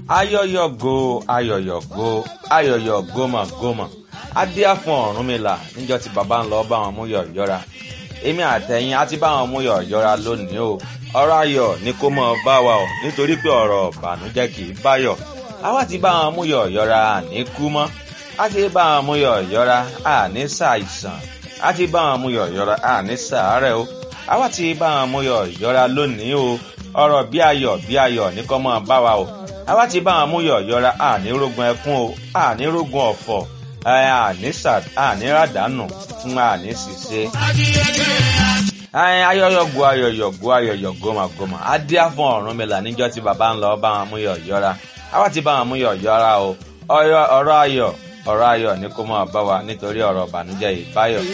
ayọyọgo ayọyọgo ayọyọ gómọgómọ adíá fún Ọ̀rúnmìlà níjọ́ tí bàbá ń lọ bá wọn mú yọ yọra èmi àtẹ̀yìn á ti bá wọn mú yọ yọra lónìí o ọ̀rọ̀ ayọ̀ ni kó mọ bá wa o nítorí pé ọ̀rọ̀ ìbànújẹ́ kì í báyọ̀ àwa ti bá wọn mú yọ yọra àní kú mọ́ á ti bá wọn mú yọ yọra àní ṣàìsàn á ti bá wọn mú yọ yọra àní ṣàárẹ̀ o àwa ti bá wọn mú yọ yọra lónìí o ọ̀rọ̀ bí ayọ̀ bí ayọ̀ ní kó mọ bá wa o àwa ti bá wọn mú yọ yọra àní rógun ẹkún o àní rógun ọ̀fọ̀ àní ràdánù fún àní ṣìṣe ayọyọgo ayọyọgo ayọyọ gómàgómà adíá fún Ọ̀rúnmìlà níjọ́ tí bàbá ń lọ bá wọn mú yọ yọra àwa ti bá wọn mú yọ yọra o ọ̀rọ̀ ayọ̀ ọ̀rọ̀ ayọ̀ ni kó máa bá wa nítorí ọ̀rọ̀ ìbànújẹ́ ìbáyọ.